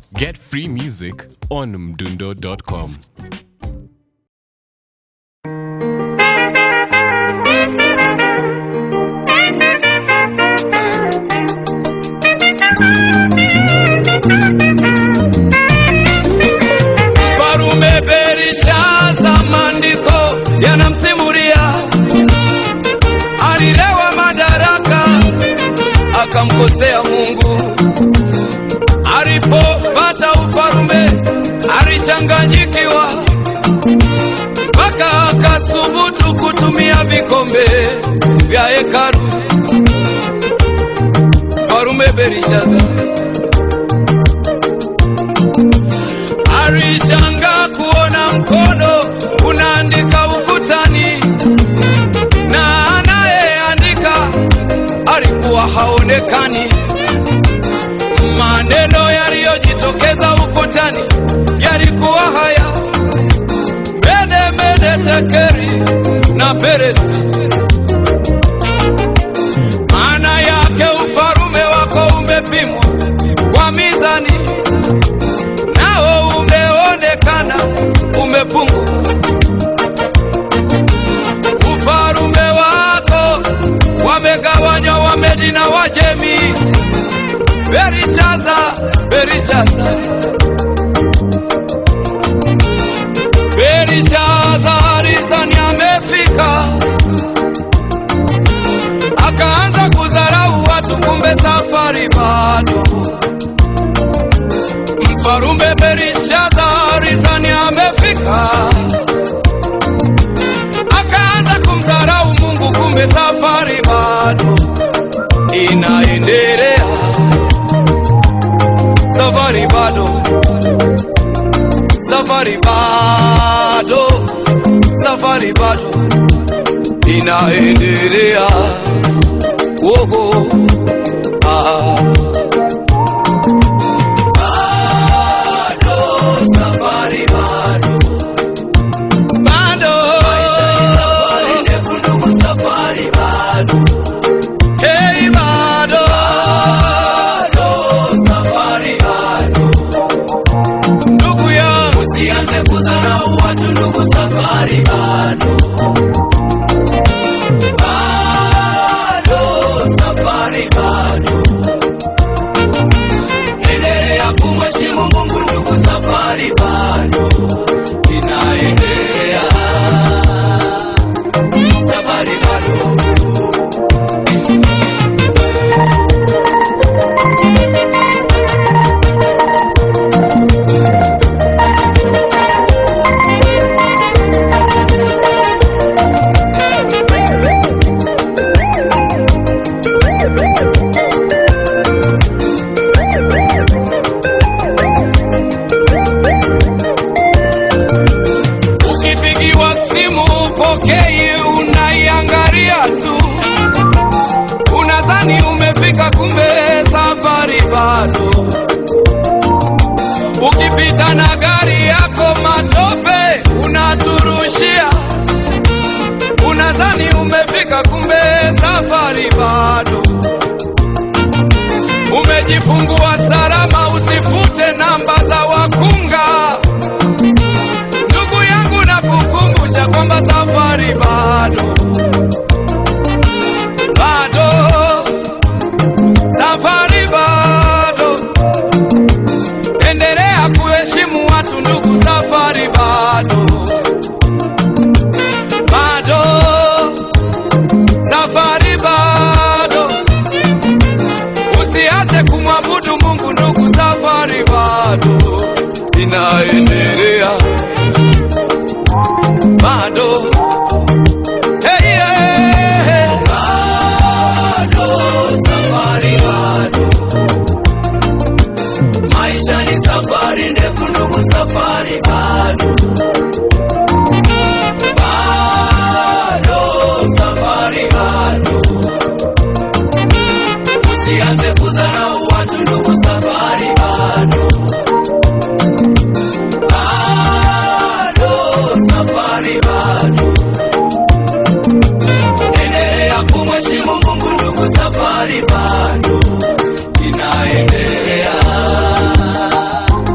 Get free music on mdundo.com. Farume Berishaza, maandiko yanamsimulia alilewa madaraka akamkosea Mungu. Alipopata ufarume alichanganyikiwa, mpaka akasubutu kutumia vikombe vya hekalu. Farume Berishaza Alishanga kuona mkono unaandika ukutani, na anayeandika alikuwa haonekani. Maneno yaliyojitokeza ukutani yalikuwa haya: mede mede tekeri na peresi. Maana yake ufarume wako umepimwa kwa mizani nao umeonekana umepungua. Ufarume wako wamegawanywa Wamedi na Wajemi. Berishaza, Berishaza, Berishaza rizani amefika, akaanza kudharau watu, kumbe safari bado Mfarume Berishaza rizani amefika, akaanza kumdharau Mungu, kumbe safari bado inaendelea, safari bado, safari bado, safari bado inaendelea. Woho, ah. bado safari bado bado safari ndefu ndugu safari bado hey bado bado safari bado ndugu yangu usianze kudharau watu ndugu safari bado bado safari bado endelea kumheshimu Mungu ndugu, safari bado inaendelea, safari bado. Ukipigiwa simu upokei, unaiangalia tu, unadhani umefika, kumbe safari bado. Ukipita na gari yako matope unaturushia, unadhani umefika, kumbe safari bado. Umejifungua salama, usifute namba za wakunga. Ndugu yangu na kukumbusha kwamba safari bado bado, safari bado. Endelea kuheshimu watu ndugu, safari bado bado, safari bado. Usiache kumwabudu Mungu ndugu, safari bado inaendelea bado hey, yeah. bado safari bado maisha ni safari ndefu ndugu safari bado bado safari bado usianze kudharau watu ndugu safari bado bado safari bado endelea kumheshimu Mungu ndugu safari bado inaendelea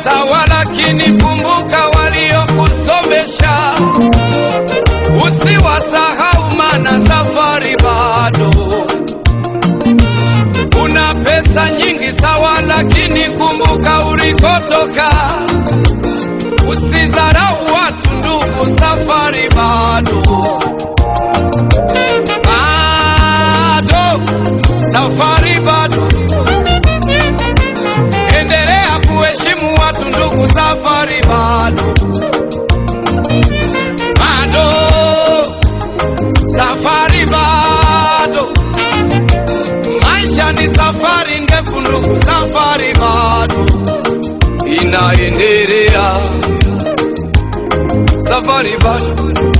sawa, lakini kumbuka waliokusomesha, usiwasahau, mana safari bado. Una pesa nyingi sawa, lakini kumbuka ulikotoka. Usizarau watu ndugu, safari bado bado, safari bado. Endelea kuheshimu watu ndugu, safari bado bado, safari bado. Maisha ni safari ndefu ndugu, safari bado inaendelea, safari bado